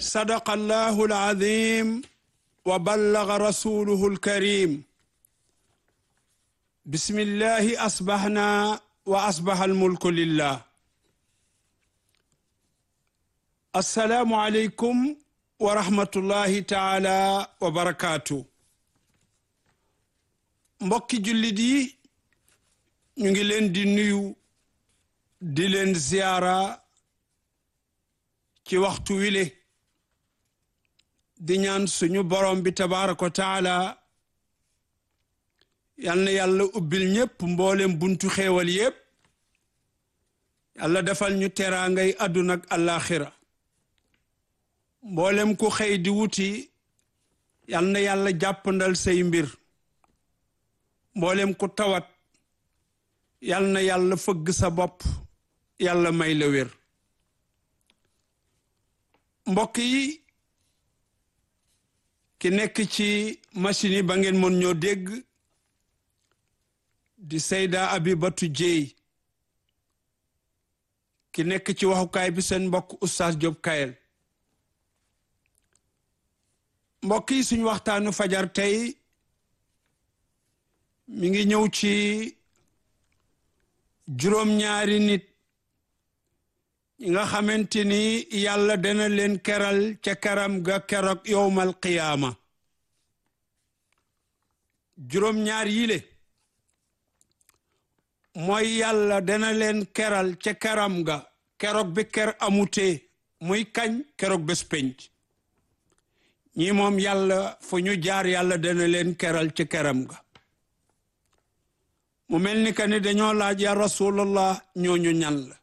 صدق الله العظيم وبلغ رسوله الكريم بسم الله أصبحنا وأصبح الملك لله السلام عليكم ورحمة الله تعالى وبركاته mbokki jullit yi ñu ngi leen di nuyu di leen ziyaara ci waxtu wile di ñaan suñu borom bi tabaaraka wa taala yal na yàlla ubbil ñépp mboolem buntu xéewal yépp yàlla defal ñu teraangay àdduna ak àllaaxira mboolem ku xëy di wuti yal na yàlla jàppandal say mbir mboolem ku tawat yal na yàlla fëgg sa bopp yàlla may la wér mbokk yi ki nekk ci machine yi ba ngeen mën ñoo dégg di Seyda Abibatu Jéey ki nekk ci waxukaay bi seen mbokk Oustaz Diop Kayel mbokk yi suñu waxtaanu fajar tey mi ngi ñëw ci juróom-ñaari nit ñi nga xamante ni yàlla dana leen keral ca keram ga keroog yowmal qiyaama juróom-ñaar yile mooy yàlla dana leen keral ca keram ga keroog bi ker amutee muy kañ keroog bés penc ñi moom yàlla fu ñu jaar yàlla dana leen keral ca keram ga mu mel ni que ni dañoo laaj ya rasulallah ñooñu ñan la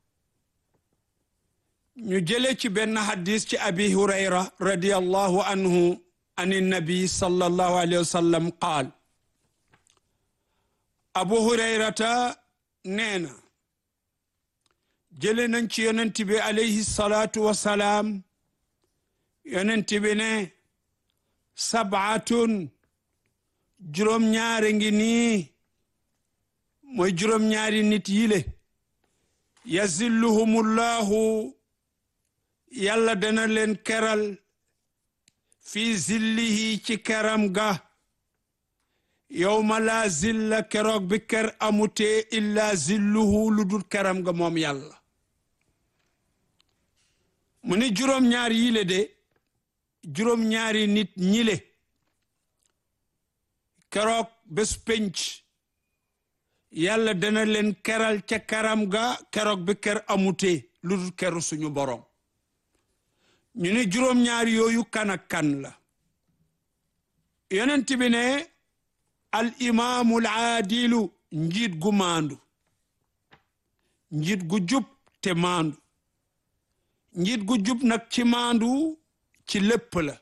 ñu jële ci benn hadis ci abi hurayra radiallahu anhu an nabi sallallahu alayhi wa sallam qaal abu hurayrata nee na jële nañ ci yonent bi alayhi salaatu wasalaam yonent bi ne sabaatun juróom-ñaare ngi nii mooy juróom-ñaari nit yile yazilluhumullahu yàlla dana leen keral fi zillihi ci keram ga yowma laa zilla keroog bi ker amutee illa zilluhu lu dul keram ga moom yàlla mu ni juróom-ñaar yile de juróom-ñaari nit ñile keroog bés penc yàlla dana leen keral ca keram ga keroog bi ker amutee lu dul keru suñu borom ñu ne juróom-ñaar yooyu kan ak kan la yonent bi ne al imaamul aadilu njiit gu maandu njiit gu jub te maandu njiit gu jub nag ci maandu ci lépp la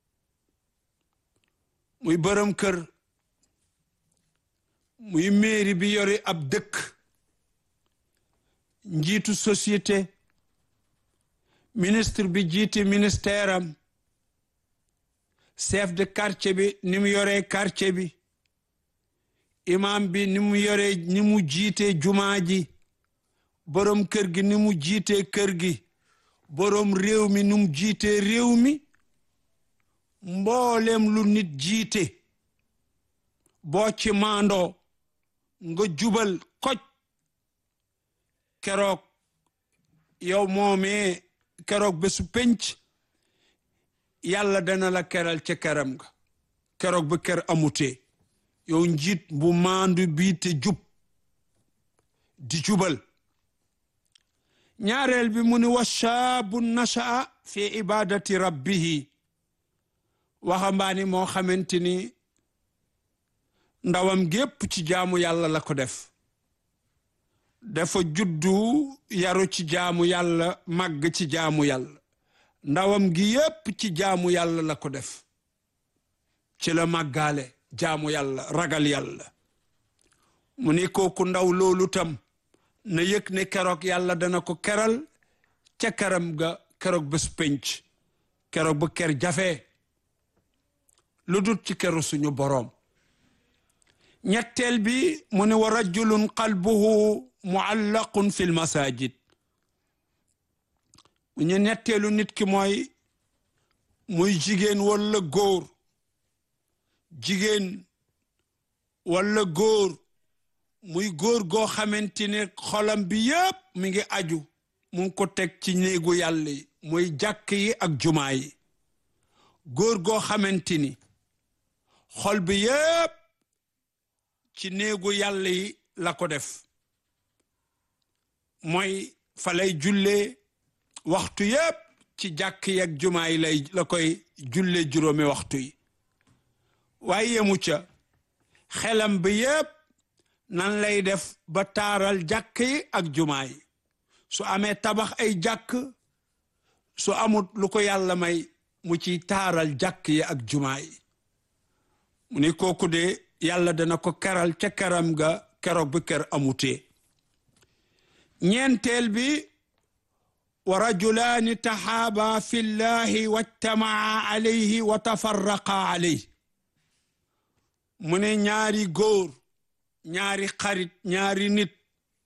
muy bërëm kër muy mairie bi yore ab dëkk njiitu société ministre bi jiite ministère am chef de quartier bi ni mu yoree quartier bi imam bi ni mu yoree ni mu jiite jumaa ji borom kër gi ni mu jiite kër gi borom réew mi ni mu jiite réew mi mboolem lu nit jiite boo ci maandoo nga jubal koj keroog yow moomee keroog bésu penc yàlla dana la keral ca keram nga keroog ba ker amutee yow njiit bu maandu bii te jub di jubal ñaareel bi mu ni wa shaabu nashaa fi ibadati rabbihi waxambaani moo xamante ni ndawam gépp ci jaamu yàlla la ko def dafa juddu yaru ci jaamu yàlla màgg ci jaamu yàlla ndawam gi yépp ci jaamu yàlla la ko def ci la màggaale jaamu yàlla ragal yàlla mu ni kooku ndaw loolu tam na yëg ne keroog yàlla dana ko keral ca keram ga keroog bés penc keroog ba ker jafe lu dut ci keru suñu boroom ñetteel bi mu ne wa rajulun qalbuhu muallaqun fi lmasajid mu ñu ñetteelu nit ki mooy muy jigéen walla góor jigéen walla góor muy góor goo xamante ne xolam bi yépp mi ngi aju mu ngi ko teg ci néegu yàlla yi muy jàkk yi ak jumaa yi góor goo xamante ni xol bi yépp ci néegu yàlla yi la ko def mooy fa lay jullee waxtu yépp ci jàkk yi ak jumaa yi lay la koy julle juróomi waxtu yi waaye yemu ca xelam bi yépp nan lay def ba taaral jàkk yi ak jumaa yi su amee tabax ay jàkk su amut lu ko yàlla may mu ciy taaral jàkk yi ak jumaa yi mu ni kooku de yàlla dana ko keral ca keram ga keroog bi ker amutee ñeenteel bi wa rajulaani taxaaba fi llahi wajtamaa alayhi wa tafarraqa alayhi mu ne ñaari góor ñaari xarit ñaari nit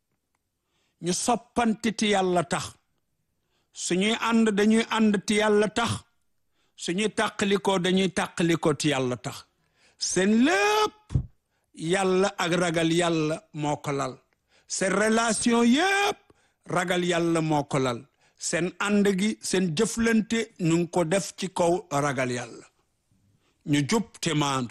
ñu soppante ti yàlla tax suñuy ànd dañuy ànd ti yàlla tax suñuy tàqalikoo dañuy tàqalikoo ti yàlla tax seen lépp yàlla ak ragal yàlla moo ko lal seen relation yépp ragal yàlla moo ko lal seen ànd gi seen jëflante ñu ngi ko def ci kaw ragal yàlla ñu jub te maandu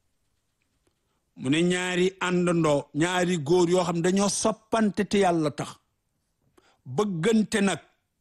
mu ne ñaari àndandoo ñaari góor yoo xam dañoo soppante te yàlla tax bëggante nag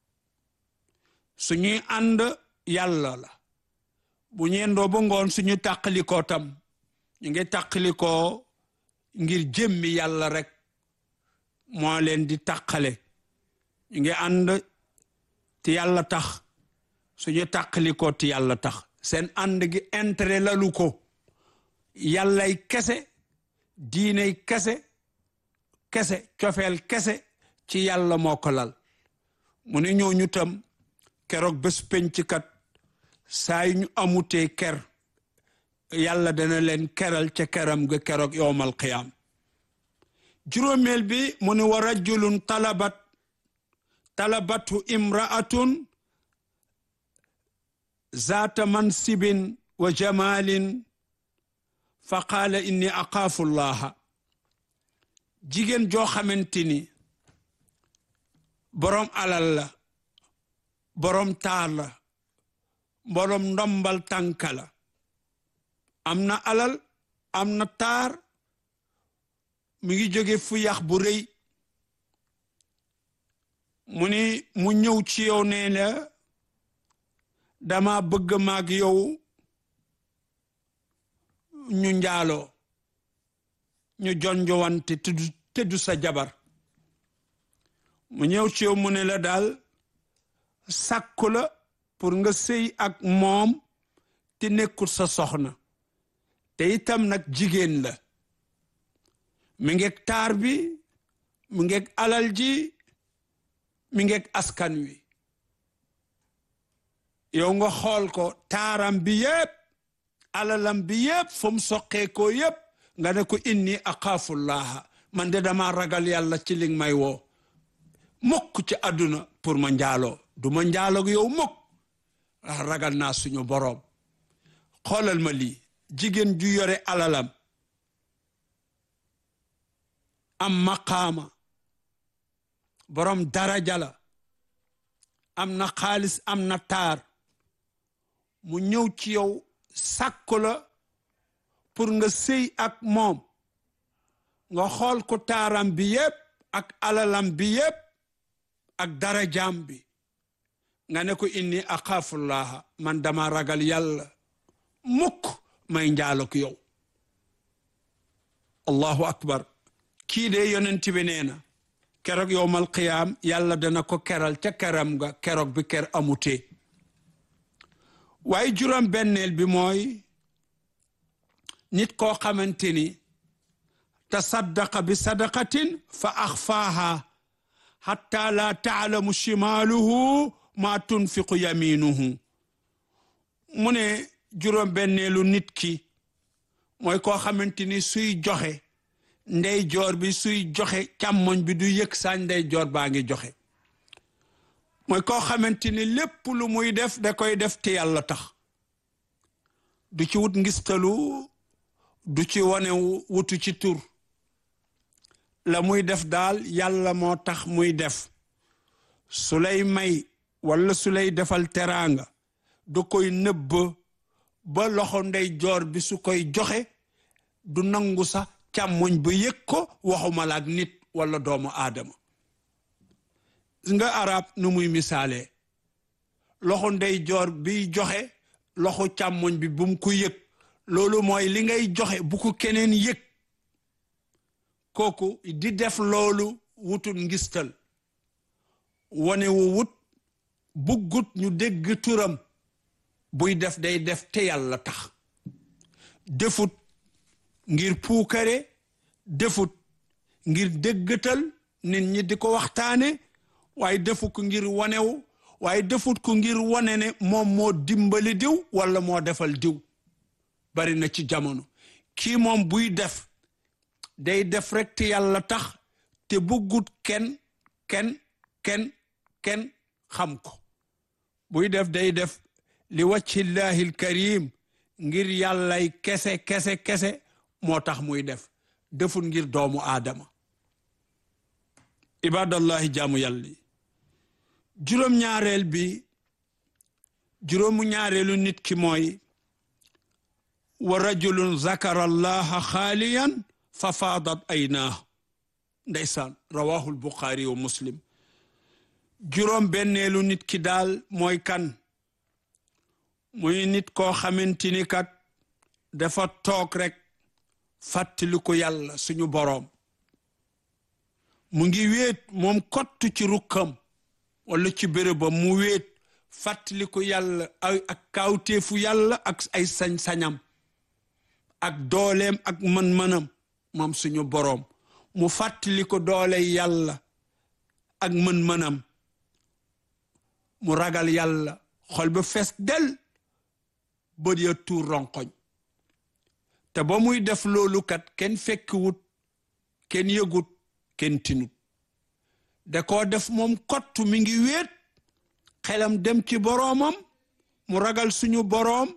suñuy ànd yàlla la bu ñeendoo ba ngoon suñu tàqalikoo tam ñu ngi tàqalikoo ngir jëmmi yàlla rek moo leen di tàqale ñu ngi ànd te yàlla tax suñu tàqalikoo te yàlla tax seen ànd gi intérêt lalu ko yàllay kese diiney kese kese cofeel kese ci yàlla moo ko lal mu ne ñooñu tam keroog bés penc kat saa yu ñu amutee ker yàlla dana leen keral ca keram ga keroog yowmal qiyaam juróomeel bi mu ne wa rajulun talabat talabatu imraatun zaata mansibin wa jamalin fa qaala inni aqaafu llaha jigéen joo xamante ni boroom alal la boroom taar la boroom ndombal tànka la am na alal am na taar mi ngi jóge fu yax bu rëy mu ni mu ñëw ci yow nee la dama bëgg maag yow ñu njaaloo ñu jonjowante tuddu tëddu sa jabar mu ñëw ci yow mu ne la daal sàkku la pour nga sëy ak moom te nekkul sa soxna te itam nag jigéen la mi ngeeg taar bi mi ngeeg alal ji mi ngeeg askan wi yow nga xool ko taaram bi yépp alalam bi yépp fu mu soqee ko yépp nga ne ko inni axaafullaha man de dama ragal yàlla ci li may woo mukk ci àdduna pour ma njaaloo du ma njaaloo yow mukk ragal naa suñu boroom xoolal ma lii jigéen ju yore alalam am maqaama boroom daraja la am na xaalis am na taar mu ñëw ci yow sàkku la pour nga sëy ak moom nga xool ko taaram bi yépp ak alalam bi yépp ak darajaam bi nga ne ko inni axaafullaha man dama ragal yàlla mukk may njaalok yow allahu akbar kii de yonent bi nee na keroog yowmal qiyaam yàlla dana ko keral ca keram nga keroog bi ker amutee waaye juróom benneel bi mooy nit koo xamante ni tasaddaqa bi sadaqatin fa axfaaha xatta laa taalamu shimaaluhu maa tunfiqu yaminuhu mu ne juróom benneelu nit ki mooy koo xamante ni suy joxe ndey joor bi suy joxe càmmoñ bi du yëg saa ndey joor baa ngi joxe mooy koo xamante ni lépp lu muy def da koy def te yàlla tax du ci wut ngistalu du ci wane wutu ci tur la muy def daal yàlla moo tax muy def su lay may walla su lay defal teraanga du koy nëbb ba loxo ndey joor bi su koy joxe du nangu sax càmmoñ ba yëg ko waxuma la ak nit walla doomu aadama nga arab nu muy misaalee loxo ndey joor biy joxe loxo càmmoñ bi bu mu ko yëg loolu mooy li ngay joxe bu ko keneen yëg kooku di def loolu wutul ngistal wane wu wut buggut ñu dégg turam buy def day def te yàlla tax defut ngir puukare defut ngir déggatal nit ñi di ko waxtaane waaye defu ko ngir wanewu waaye defut ko ngir wane ne moom moo dimbali diw walla moo defal diw bari na ci jamono kii moom buy def day def rek te yàlla tax te buggut kenn kenn kenn kenn xam ko buy def day def li wàccillahi alkarim ngir yàllay kese kese kese moo tax muy def defut ngir doomu aadama ibadallahi jaamu yàlla yi juróom-ñaareel bi juróomu ñaareelu nit ki mooy wa rajulun zakara allaha xaaliyan fa faadat aynaahu ndeysaan rawahu lbuxaari wa muslim juróom benneelu nit ki daal mooy kan muy nit koo xamante ni kat dafa toog rek fàttali ko yàlla suñu boroom mu ngi wéet moom kott ci rukkam wala ci bérébam mu wéet fàttali ko yàlla ay ak kaawteefu yàlla ak ay sañ-sañam ak dooleem ak mën-mënam moom suñu boroom mu fàttali ko doole yàlla ak mën-mënam mu ragal yàlla xol ba fees del bët ya tuur ronkoñ te ba muy def loolu kat kenn fekkiwut kenn yëgut kenn tinut da koo def moom kott mi ngi wéet xelam dem ci boroomam mu ragal suñu boroom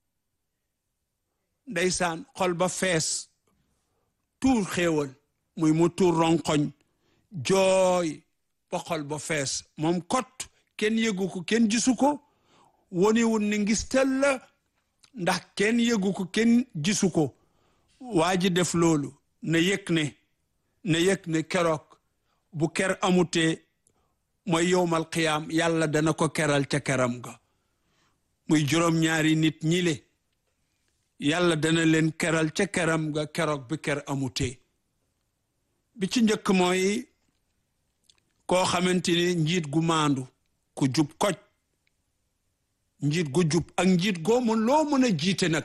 ndeysaan xol ba fees tuur xéewal muy mu tuur ronkoñ jooy ba xol ba fees moom kott kenn yëgu ko kenn gisu ko woniwul ni ngistal la ndax kenn yëgu ko kenn gisu ko waa ji def loolu na yëg ne na yëg ne keroog bu ker amutee mooy yowmal qiyaam yàlla dana ko keral ca keram ga muy juróom-ñaari nit ñi le yàlla dana leen keral ca keram ga keroog bi ker amutee bi ci njëkk mooy koo xamante ni njiit gu maandu ku jub koj njiit gu jub ak njiit goo mën loo mën a jiite nag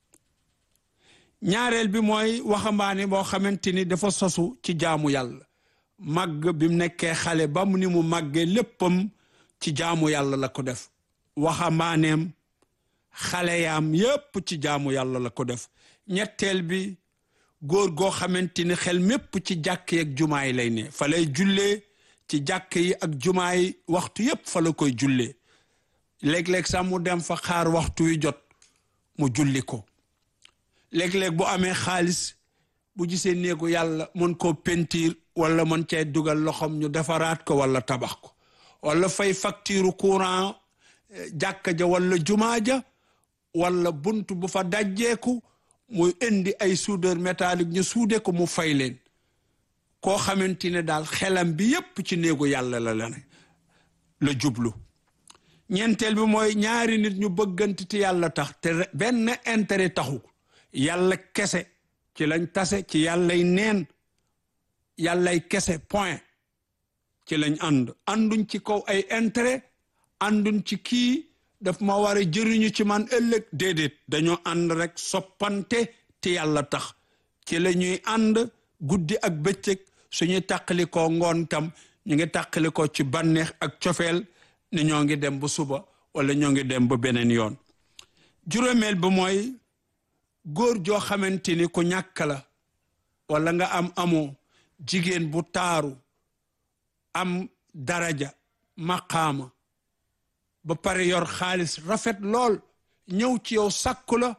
ñaareel bi mooy waxambaane boo xamante ni dafa sosu ci jaamu yàlla màgg bi mu nekkee xale ba mu ni mu màggee léppam ci jaamu yàlla la ko def waxambaaneem xale yaam yépp ci jaamu yàlla la ko def ñetteel bi góor goo xamante ni xel mépp ci jàkk yi ak jumaa yi lay ne fa lay jullee ci jàkk yi ak jumaa yi waxtu yépp fa la koy jullee léeg-léeg sax mu dem fa xaar waxtu wi jot mu julli ko léeg-léeg bu amee xaalis bu gisee néegu yàlla mën koo pentiir wala mën cee dugal loxoom ñu defaraat ko wala tabax ko wala fay facture courant jàkka ja wala jumaa ja wala bunt bu fa dajjeeku muy indi ay soudeur métallique ñu suude ko mu fay leen koo xamante ne daal xelam bi yépp ci néegu yàlla la la ne la jublu ñeenteel bi mooy ñaari nit ñu bëggante te yàlla tax te benn intérêt taxu yàlla kese ci lañ tase ci yàllay neen yàllay kese point ci lañ ànd ànduñ ci kaw ay intérêt ànduñ ci kii daf ma war a jëriñu ci man ëllëg déedéet dañoo ànd rek soppante te yàlla tax ci la ñuy ànd guddi ak bëccëg suñuy tàqalikoo ngoon tam ñu ngi tàqalikoo ci bànneex ak cofeel ne ñoo ngi dem ba suba wala ñoo ngi dem ba beneen yoon juróomeel ba mooy góor joo xamante ni ku ñàkk la wala nga am amoo jigéen bu taaru am daraja maqaama ba pare yor xaalis rafet lool ñëw ci yow sàkku la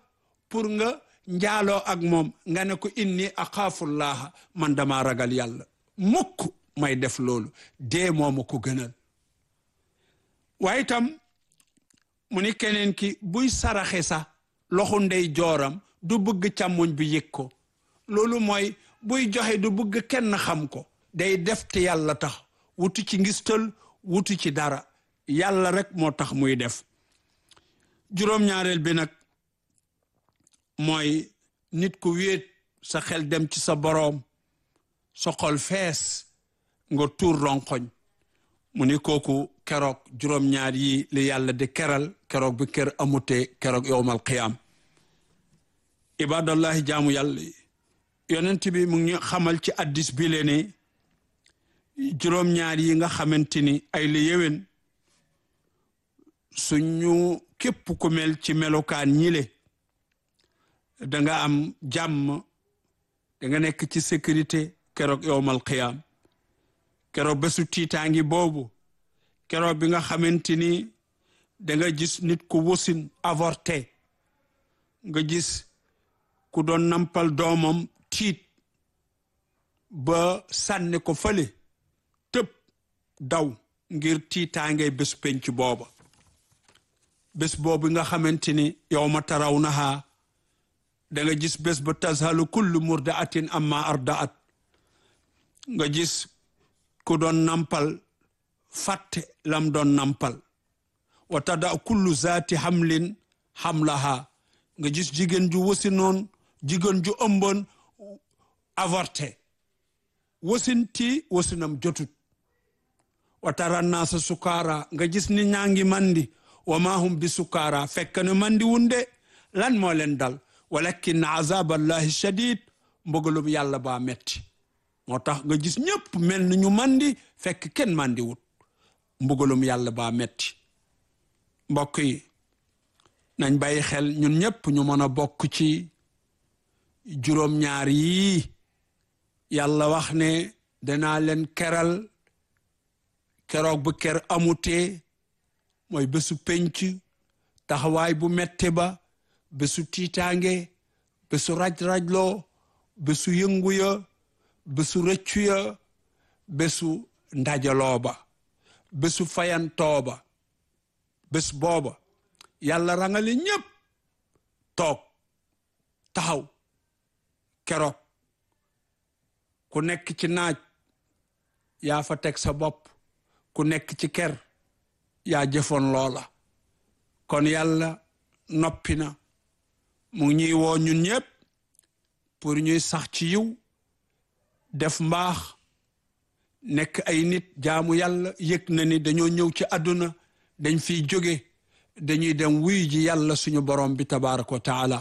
pour nga njaaloo ak moom nga ne ko inni axaafullaha man dama ragal yàlla mukk may def loolu dee mooma ko gënal waaye itam mu ni keneen ki buy saraxe sax loxo ndey jooram du bëgg càmmoñ bi yëg ko loolu mooy buy joxe du bëgg kenn xam ko day def te yàlla tax wutu ci ngistal wutu ci dara yàlla rek moo tax muy def juróom-ñaareel bi nag mooy nit ku wéet sa xel dem ci sa boroom sa xol fees nga tuur ronkoñ mu ni kooku keroog juróom-ñaar yi li yàlla di keral keroog bi kër amutee keroog yowmal qiyaam ibadallahi jaamu yàlla yonent bi mu ngi xamal ci addis bi le ne juróom-ñaar yi nga xamante ni ay la yéwén suñu képp ku mel ci melokaan ñile da nga am jàmm da nga nekk ci sécurité keroog yowmal qiyaam keroog bésu tiitaangi boobu keroog bi nga xamante ni da nga gis nit ku wasin avorté nga gis ku doon nampal doomam tiit ba sànni ko fële tëb daw ngir tiitaangay bés penc booba bés boobu nga xamante ni yow ma taraw naha da nga gis bés ba tazhalu kullu murdaatin amma ardaat nga gis ku doon nampal fàtte lam doon nampal wa tada kullu zaati hamlin hamlaha nga gis jigéen ju wasi noon jigéen ju ëmboon avorté wasinti wasinam jotut wa tara naasa sukaara nga gis ni ñaa ngi mandi wa ma hum bi sukaara fekk na mandi wunde lan moo leen dal walakin azab allahi shadid mbugalum yàlla baa metti moo tax nga gis ñëpp mel ni ñu mandi fekk kenn mandi wut mbugalum yàlla baa metti mbokk yi nañ bàyyi xel ñun ñëpp ñu mën a bokk ci juróom-ñaar yii yàlla wax ne danaa leen keral keroog bu ker amutee mooy bésu penc taxawaay bu mette ba bésu tiitaange bésu raj-rajloo bésu yëngu ya bésu rëccu ya bésu ndajaloo ba bésu fayantoo ba bés booba yàlla rangale ñépp toog taxaw keroog ku nekk ci naaj yaa fa teg sa bopp ku nekk ci ker yaa jëfoon loola kon yàlla noppi na mu ngi ñuy woo ñun ñëpp pour ñuy sax ci yiw def mbaax nekk ay nit jaamu yàlla yëg na ni dañoo ñëw ci àdduna dañ fiy jóge dañuy dem wuy ji yàlla suñu borom bi tabaraka wa taala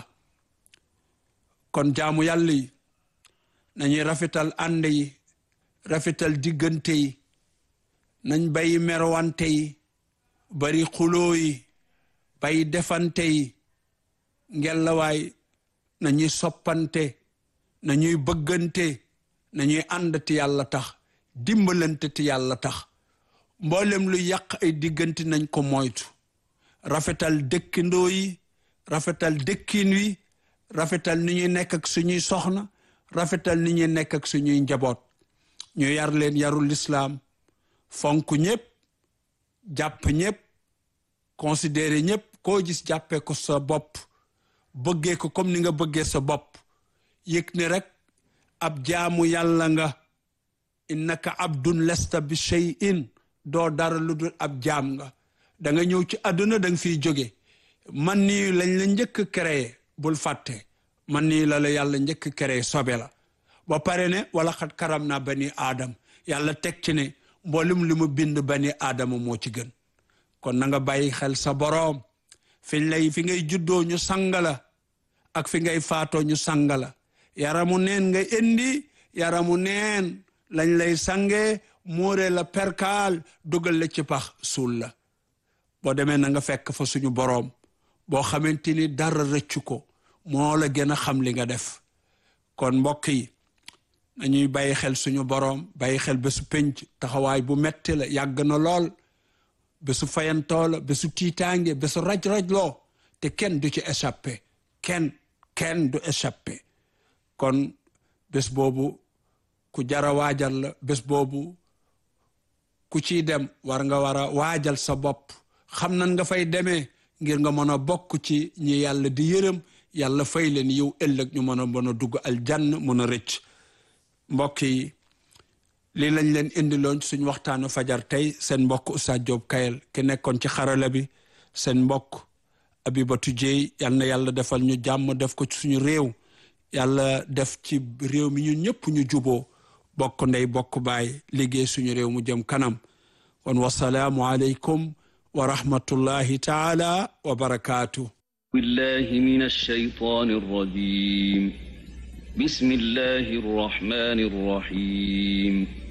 kon jaamu yàlla yi nañuy rafetal ànd yi rafetal diggante yi nañ bay merwante yi bari xuloo yi bay defante yi ngelawaay nañuy soppante nañuy bëggante nañuy ànd ti yàlla tax dimbalante ti yàlla tax mboolem lu yàq ay diggante nañ ko moytu rafetal dëkkandoo yi rafetal dëkkin wi rafetal ni ñuy nekk ak suñuy soxna rafetal ni ñuy nekk ak suñuy njaboot ñu yar leen yarul lislaam fonk ñëpp jàpp ñëpp considéré ñëpp koo gis jàppee ko sa bopp bëggee ko comme ni nga bëggee sa bopp yëg ne rek ab jaamu yàlla nga innaka abdun lesta bi shay'in doo dara lu dul ab jaam nga da nga ñëw ci àdduna da nga fiy jóge man nii lañ la njëkk créé bul fàtte man nii la la yàlla njëkk créé sobe la ba pare ne wala xat karam naa bani aadam yàlla teg ci ne mboolum li mu bind bani aadama moo ci gën kon na nga bàyyi xel sa boroom fi lay fi ngay juddoo ñu sangala ak fi ngay faatoo ñu sangala yaramu neen nga indi yaramu neen lañ lay sange muure la perkaal dugal la ci pax suul la boo demee na nga fekk fa suñu boroom boo xamante ni dara rëccu ko moo la gën a xam li nga def kon mbokk yi nañuy bàyyi xel suñu boroom bàyyi xel bésu penc taxawaay bu metti la yàgg na lool bésu fayantoo la bésu tiitaange bésu raj-rajloo te kenn du ci échappé kenn kenn du échappé kon bés boobu ku jara waajal la bés boobu ku ciy dem war nga war a waajal sa bopp xam nan nga fay demee ngir nga mën a bokk ci ñi yàlla di yërëm yàlla fay leen yiw ëllëg ñu mën a mën a dugg aljann mën a rëcc mbokk yi lii lañ leen indiloon suñ waxtaanu fajar tey seen mbokk Oustaz Diop Kayel ki nekkoon ci xarala bi seen mbokk Abibatu Jeey yal na yàlla defal ñu jàmm def ko ci suñu réew yàlla def ci réew mi ñun ñëpp ñu juboo bokk ndey bokk baay liggéey suñu réew mu jëm kanam kon wasalaamu aleykum wa rahmatullahi taala wa barakaatu بالله من الشيطان الرجيم بسم الله الرحمن الرحيم